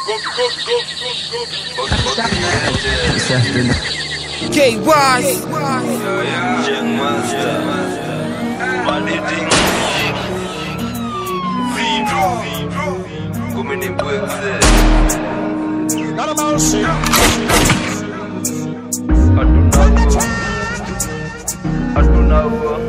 K Wise. Young Master, Madiding, Kumi ni Bwekze, hatuna huo,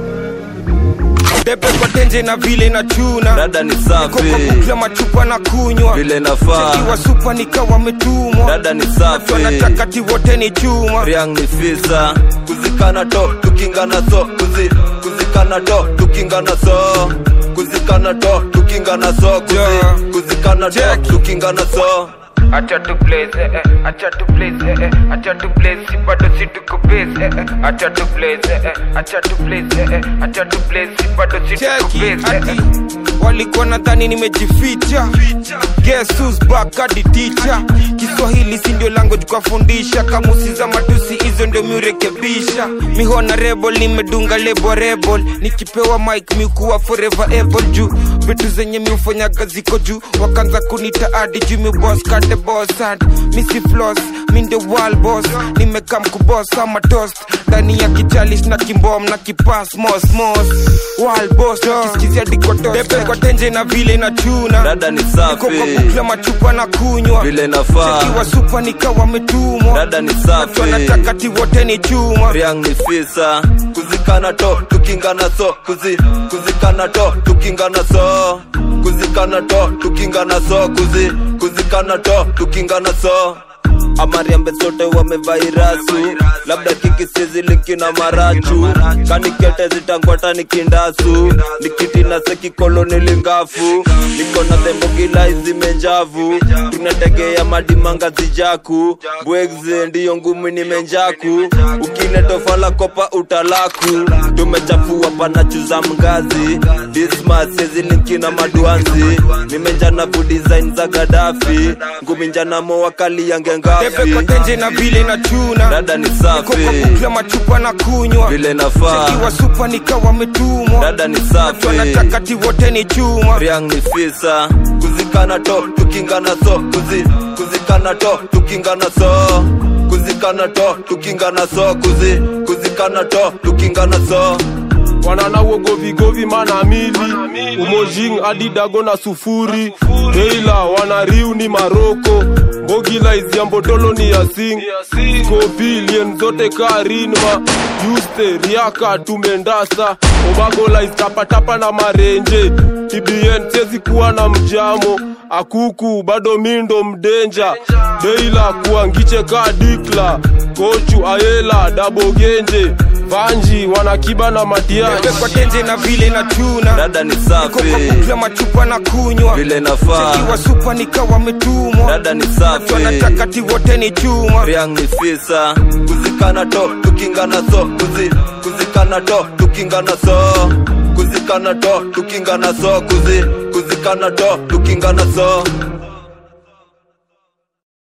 Debe kwa tenje na vile na chuna. dada ni Koka safi kukla machupa na kunywa. vile nafaa, Kiwa supa nikawa metumwa. dada ni Watu safi wanataka ti wote ni chuma. Riang ni fisa kuzikana to tukingana so kuzi kuzikana to tukingana so kuzikana to tukingana so kuzi Yeah. kuzikana to Check. tukingana so Acha tu blaze, eh, eh, acha tu blaze, eh, eh, acha tu blaze, si bado si tuko base, eh, eh, acha tu blaze, eh, eh, acha tu blaze, eh, eh, acha tu blaze, si bado si tuko base, eh, eh. Walikuwa nadhani nimejificha Guess who's back hadi teacher Kiswahili si ndio language kwa fundisha Kamusi za matusi hizo ndio miurekebisha Mihona rebel nimedunga lebo rebel Nikipewa mic miukuwa forever able juu Vitu zenye miufanyaga ziko juu Wakanza kunita adi juu mi boss kate boss and Missy floss mi ndio wall boss Nimekam kuboss ama toast Ndani ya kichalish na kimbom na kipas mos mos Wall boss kisikizia dikotos Depe kwa tenje na vile na chuna dada ni Niko kwa safi bukla machupa na kunywa vile nafaa Kiwa supa nikawa metumwa dada ni Watu safi wanataka ti wote ni chuma Riang ni fisa kuzikana to tukingana so kuzi kuzikana to tukingana so kuzikana to tukingana so kuzi kuzikana to tukingana so amariambe sote wamevairasu labda kikisizi linki na marachu kanikete zitangwata nikindasu nikiti na sekikoloni lingafu niko na thembogila zimenjavu tunategea madimanga zijaku bwegze ndiyo ngumi nimenjaku ukinetofala kopa utalaku tumechafua panachuza mgazi dismas sezilinki na maduanzi nimenjana kudesign za gadafi ngumi njanamo wakali yange Depe kwa ngafi tenje na vile na chuna dada ni Niko kwa safi bukla machupa na kunywa vile nafaa Kiwa supa nikawa metumwa dada ni Watu safi wanataka ti wote ni chuma Riang ni fisa kuzikana to tukingana so kuzi kuzikana to tukingana so kuzikana to tukingana so kuzi kuzikana to tukingana so wanana wogovigovi mana mili umojing adidago na sufuri teila wanariu ni maroko mbogila iziambotolo ni yasing skopilien zote karinma yuste riaka tumendasa obagola iztapatapa na marenje tbn sezi kuwa na mjamo akuku bado mindo mdenja deila kuangiche ka dikla kochu ayela dabogenje vanji wanakiba na Depe matiaji kwa tenje na vile na chuna dada ni Niko kwa safi bukla machupa na kunywa vile nafaa Kiwa supa nikawa metumwa dada ni Watu safi wanataka ti wote ni chuma Riang ni fisa kuzikana to tukingana so kuzi kuzikana to tukingana so kuzikana to tukingana so kuzi kuzikana to tukingana so